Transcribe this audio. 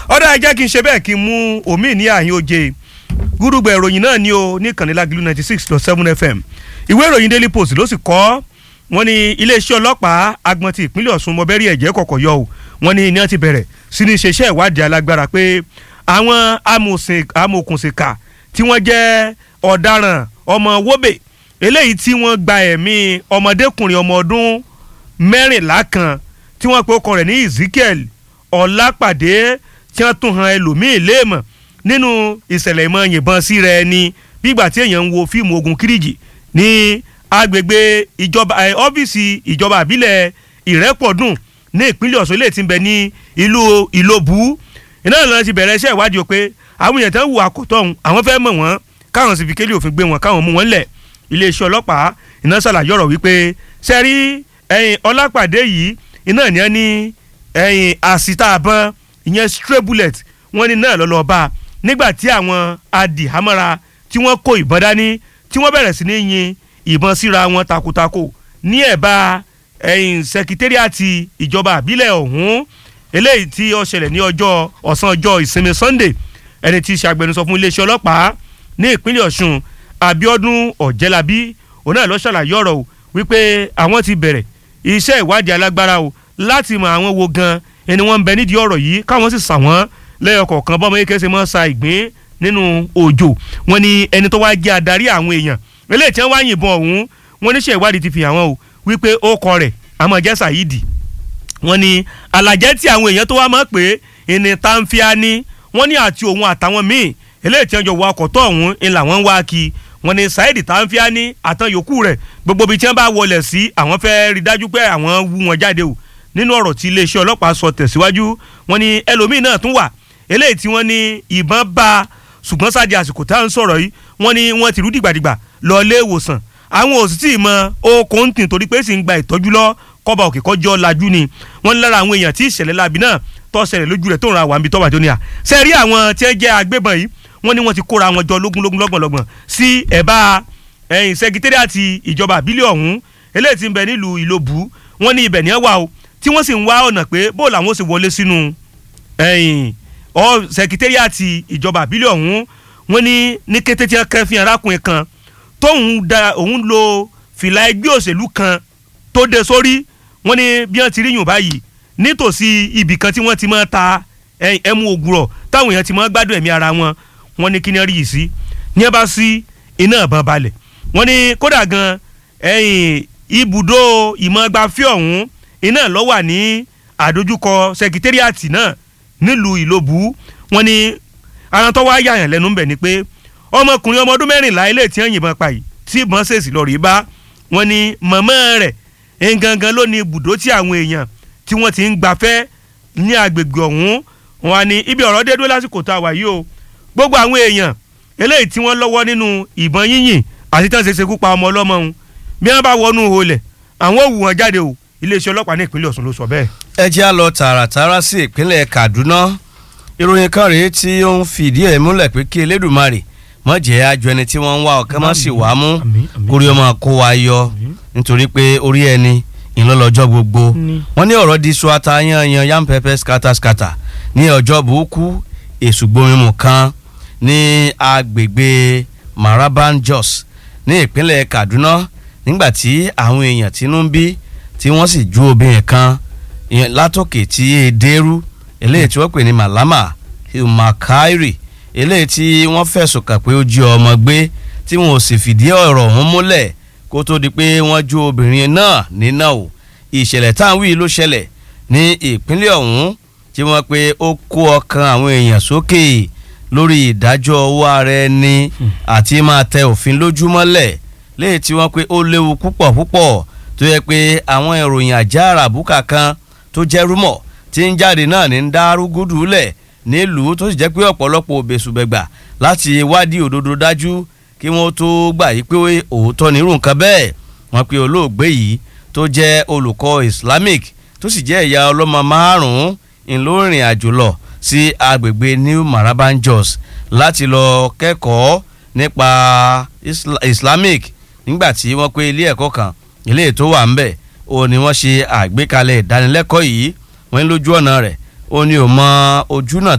ọ̀dà ẹ jẹ́ kí n ṣe bẹ́ẹ̀ kí n mú omi ní àyín oje gúdúgbẹ̀ ìròyìn náà ní o ní kànnílágìlú ninety six dot seven fm ìwé ìròyìn daily post ló sì kọ́ wọ́n ní iléeṣẹ́ ọlọ́pàá agbọ̀n ti ìpínlẹ̀ ọ̀ṣun mọ̀bẹ́rì ẹ̀jẹ̀ kọ̀kọ̀ yọ o wọ́n ní iná ti bẹ̀rẹ̀ sí ní ṣeṣẹ́ ìwádìí alágbára pé àwọn amòòkùnsìkà tí wọ́n jẹ́ ọ̀daràn ọmọ wóbè eléyìí tí wọ́n gba ẹ̀mí ọmọdékùnrin ọmọ ọdún mẹ́rìnlá kan tí wọ́n pe ọkọ rẹ̀ ní ezekiel ọlápàdé tí wọ́n tún han ẹlòmíín léèmọ̀ nínú ìṣẹ̀lẹ̀ ìmọ̀ yìnbọn sí rẹ̀ ni bígbà tí èèyàn ń wo fíìmù ogun kíríjì ní agbègbè ìjọba ọ́fíìsì ìjọba àbílẹ̀ ìrẹ́pọ̀dùn ní ìpínlẹ̀ ọ̀ṣun ilé tí ń bẹ ní ìlú ìlòbù iná ìlànà ti bẹ̀rẹ̀ iṣẹ́ ìwádìí o pé àwọn èèyàn tán wù àkótọ́ ọ̀hún àwọn fẹ́ mọ̀ wọ́n káwọn sì fi kélé òfin gbé wọn káwọn mú wọn lẹ̀ iléeṣẹ́ ọlọ́pàá iná ṣàlàyé ọ̀rọ̀ wípé sẹ́rí ẹ̀yìn ọlápàdé yìí iná ní ẹni ẹ̀yìn àsìtá àbọ̀n ìyẹn stray bullet wọ́n ní náà lọ́lọ́ bá nígbà tí àwọn adìhámọ́ra tí wọ́n kó ìbọn dání tí wọ́n bẹ̀rẹ̀ sí ní yin ìbọn síra wọn takuntakò ní ẹ̀bá ẹ̀yìn sẹkítẹ́rìàtì ìjọba àbílẹ̀ ọ̀hún eléyìí tí ó ṣẹlẹ̀ ní ọjọ́ ọ̀sán ọjọ́ ìsinmi sunday ẹni tí í ṣe agbẹnusọ fún iléeṣẹ́ ọlọ́pàá ní ìpínlẹ̀ ọ̀ṣun abiodun ọ̀jẹ̀lábí òun náà ló ṣàlàyé ọ̀rọ̀ o wípé àwọn ti bẹ̀rẹ̀ iṣẹ́ ìwádìí alágbára o láti mọ àwọn wo gan ẹni wọ́n ń bẹ nídìí ọ̀rọ̀ yìí káwọn sì sà wọ́n lẹ́yọ kọ̀ọ̀kan bọ́mọ yìí kẹsẹ̀ mọ́ sa ìgbín nínú òjò wọn ni ẹni tó wá jẹ́ adarí àwọn èèyàn eléyìí tí wọ́n wá yìnbọn ọ̀hún wọn níṣẹ́ ìwádìí ti fi hàn wọ́n o wípé ó kọ rẹ̀ àmọ́ jẹ́ sàyídì wọn ni alàjẹ́ tí àwọn èèyàn tó wá mọ̀ pé ìní tàǹfíà ni wọ́n ní àti òun àtàwọn míì eléyìí tí wọ́n jọ wọ ọkọ̀ tó ọ̀hún ń làwọn ń wá kí wọ́n ní saheed tàǹfíà ní àtàn yòókù rẹ̀ gbogbo ibi tí wọ́n bá wọlé sí àwọn fẹ́ rí dájú pé àwọn wú wọn jáde o nínú ọ̀rọ̀ tí iléeṣẹ́ ọlọ́pàá sọ tẹ̀síwájú wọ́n ní ẹlòmíì náà tún wà eléyìí tí wọ́n ní ìbọn bá ṣùgbọ́n sáà di àsìkò tá à ń sọ̀rọ̀ yìí wọ́n ní wọ́n ti rú dìgbàdìgbà lọ ilé ìwòsàn àwọn ò sì tí ì mọ okòó tì torí pé sì ń gba ìtọ́jú lọ kọ́ba òkè kọjọ́ lajú ni wọ́n ní lára àwọn èèyàn tí ìṣẹ̀lẹ̀ láabi náà tó ṣẹlẹ̀ lójú rẹ̀ tó ń ra àwọn àmì tọ́wà tó ní à ṣe rí àwọn tí wọ́n jẹ́ agbébọn yìí wọ́n ní wọ́n ti kóra wọn jọ lógúnlógún lọ́gbọ̀nlọ́gbọ̀n sí ẹ̀bá ẹ̀yìn sẹkítẹ́rìàtì ìjọba àbílẹ̀ ọ̀hún eléyìí tí ń bẹ nílùú ìlòbù wọ́n ní ibẹ̀ ní ẹ̀ wà o tí wọ́n sì ń wá ọ̀nà pé bó làwọn ó sì wọlé sínú ẹ̀yìn ọ sẹkítẹ́rìàtì ìjọba àbílẹ̀ ọ̀hún wọ́n ní ní kété tí wọ́n kẹ́ fi arákùnrin kan tóun da òun lo fìlà ẹgbẹ́ òṣèlú kan tó dé sórí wọ́n ní bí wọ́n ti rí yùn báyìí nítòsí ibì kan tí wọ́n ti máa ta ẹmu ògùrọ̀ táwọn èèyàn ti máa gbádùn ẹ̀mí ara wọn wọ́n ní kí ni rí yìí sí ní ẹ bá sí iná ìbọn balẹ̀ wọ́n ní kódà gan ibùdó ìmọ̀gbafẹ́ ọ̀hún iná ló wà ní àdójúkọ sẹkítẹ́rìàtì náà nílùú ìlòbù wọ́n ní àwọn tó wá yàyàn lẹ́nu ń bẹ̀ ni pé ọmọkùnrin ọmọ ọdún mẹ́rìnlá ilé tí wọ́n yìnbọn pa yìí tí ìbọn ṣèṣì lọ rí bá wọ́n ní mọ̀mọ́ rẹ̀ ngangan ló ní ibùdó tí àwọn èèyàn tí wọ́n ti ń gbafẹ́ ní agbègbè ọ̀hún wọn ni ibi ọ̀rọ̀ dé dúró lásìkò tá a wà yìí o gbogbo àwọn èèyàn eléyìí tí wọ́n lọ́wọ́ nínú ìbọn yínyìn àti tí wọ́n ṣe ṣekú pa ọmọ ọlọ́mọ ọ̀hún bí wọ́n bá wọnú olẹ̀ àwọn òwú wọn jáde o iléeṣẹ́ ọlọ́pàá ní ìpínlẹ̀ Ọ̀ṣun ló sọ bẹ́ẹ̀. ẹ jẹ́ á lọ tààràtàrà sí ìpínlẹ̀ Kaduna ìròyìn kan rèé tí ó ń fìdí ẹ̀ múlẹ̀ pé kí Elédùmarè mọ̀ jẹ́ àjọ ẹni tí wọ́n ń wá ọ̀kẹ́ má sì wá mú kórí ọmọ kó wa yọ nítorí pé orí ẹni ìlọlọjọ gbogbo wọ́n ní ọ̀rọ̀ di suwata yanyan yam pepper scatter scatter ní ọjọ́ burúkú èṣùgbọ́nmimu kan ní agbègbè Maraban Jos ní ìpínlẹ̀ Kaduna nígbàtí àwọn èèyàn tínú ń bí tí wọ́n sì ju obìnrin kan látòkè tí èdèrú eléyìí tí wọ́n pè ní Malama Makairi eléyìí tí wọ́n fẹ̀sùn kàn pé ó jí ọmọ gbé tí wọn ò sì fìdí ọ̀rọ̀ ọ̀hún múlẹ̀ kó tó di pé wọ́n ju obìnrin náà níná o ìṣẹ̀lẹ̀ táwọn wí ló ṣẹlẹ̀ ní ìpínlẹ̀ ọ̀hún tí wọ́n pe ó kó ọkàn àwọn èèyàn sókè lórí ìdájọ́ owó ara ẹni àti máa tẹ òfin lójúmọ́lẹ̀ léyìí tí wọ́n pe ó léwu púpọ̀ púpọ̀ tó yẹ pé àwọn ìròyìn àjá àràbùkà kan tó jẹ́ rúmọ̀ tí ń jáde náà ní ń dá rúgúdù lẹ̀ nílùú tó sì jẹ́ pé ọ̀pọ̀lọpọ̀ òbèṣùbẹ̀gbà láti wádìí òdodo dájú kí wọ́n tó gbà yí pé òótọ́ nírú nǹkan bẹ́ẹ̀ wọ́n pe olóògbé yìí tó jẹ́ olùkọ́ Islamic tó sì jẹ́ ìyá ọlọ́mọ márùn-ún ìlórin àjò lọ sí agbègbè New Maraban Jos láti lọ kẹ́kọ̀ọ́ nípa Islamic nígbà tí wọ́n pé ilé ẹ̀kọ́ kan ilé tó wà ń bẹ̀ ó ní wọ́n ṣe àgbékalẹ̀ ìdánilẹ́kọ̀ọ́ yìí wọ́n ń lójú ọ̀nà rẹ̀ ó ní ò mọ ojú náà